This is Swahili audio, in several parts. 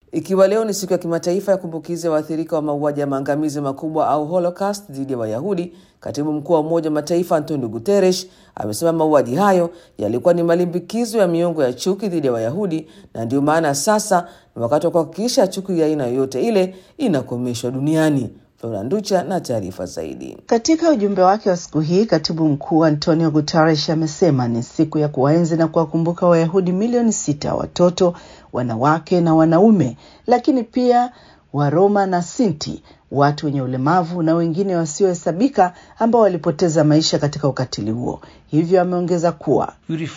Ikiwa leo ni siku ya kimataifa ya kumbukizi ya waathirika wa mauaji ya maangamizi makubwa au Holocaust dhidi ya Wayahudi, katibu mkuu wa Umoja wa Mataifa Antonio Guterres amesema mauaji hayo yalikuwa ni malimbikizo ya miongo ya chuki dhidi ya Wayahudi, na ndio maana sasa ni wakati wa kuhakikisha chuki ya aina yoyote ile inakomeshwa duniani. Flora Nducha na taarifa zaidi. Katika ujumbe wake wa siku hii, katibu mkuu Antonio Guterres amesema ni siku ya kuwaenzi na kuwakumbuka Wayahudi milioni sita, watoto, wanawake na wanaume, lakini pia Waroma na Sinti, watu wenye ulemavu na wengine wasiohesabika ambao walipoteza maisha katika ukatili huo. Hivyo ameongeza kuwa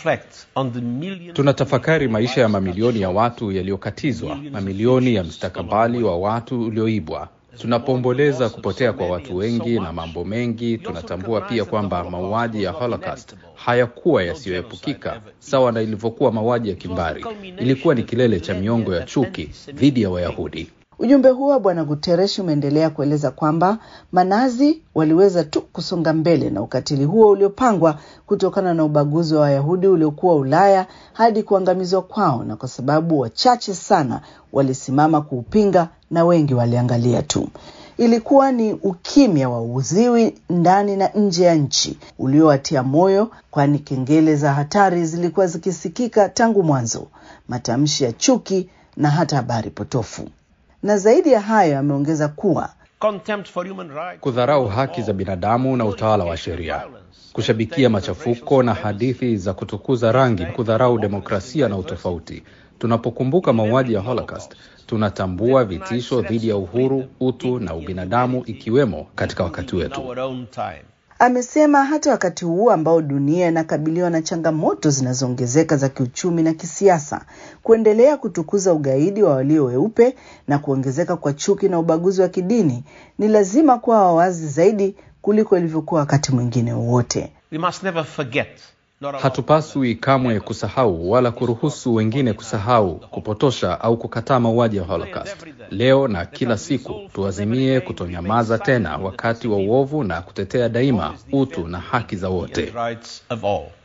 tunatafakari maisha ya mamilioni ya watu yaliyokatizwa, mamilioni ya mstakabali wa watu ulioibwa Tunapoomboleza kupotea kwa watu wengi na mambo mengi, tunatambua pia kwamba mauaji ya Holocaust hayakuwa yasiyoepukika, sawa na ilivyokuwa mauaji ya kimbari. Ilikuwa ni kilele cha miongo ya chuki dhidi ya Wayahudi. Ujumbe huo wa Bwana Guterres umeendelea kueleza kwamba manazi waliweza tu kusonga mbele na ukatili huo uliopangwa kutokana na ubaguzi wa Wayahudi uliokuwa Ulaya hadi kuangamizwa kwao, na kwa sababu wachache sana walisimama kuupinga na wengi waliangalia tu. Ilikuwa ni ukimya wa uziwi ndani na nje ya nchi uliowatia moyo, kwani kengele za hatari zilikuwa zikisikika tangu mwanzo, matamshi ya chuki na hata habari potofu. Na zaidi ya hayo, ameongeza kuwa kudharau haki za binadamu na utawala wa sheria, kushabikia machafuko na hadithi za kutukuza rangi, kudharau demokrasia na utofauti. Tunapokumbuka mauaji ya Holocaust, tunatambua vitisho dhidi ya uhuru, utu na ubinadamu, ikiwemo katika wakati wetu. Amesema hata wakati huu ambao dunia inakabiliwa na changamoto zinazoongezeka za kiuchumi na kisiasa, kuendelea kutukuza ugaidi wa walio weupe na kuongezeka kwa chuki na ubaguzi wa kidini, ni lazima kuwa wawazi zaidi kuliko ilivyokuwa wakati mwingine wowote. Hatupaswi kamwe kusahau wala kuruhusu wengine kusahau, kupotosha au kukataa mauaji ya Holocaust. Leo na kila siku tuazimie kutonyamaza tena wakati wa uovu na kutetea daima utu na haki za wote.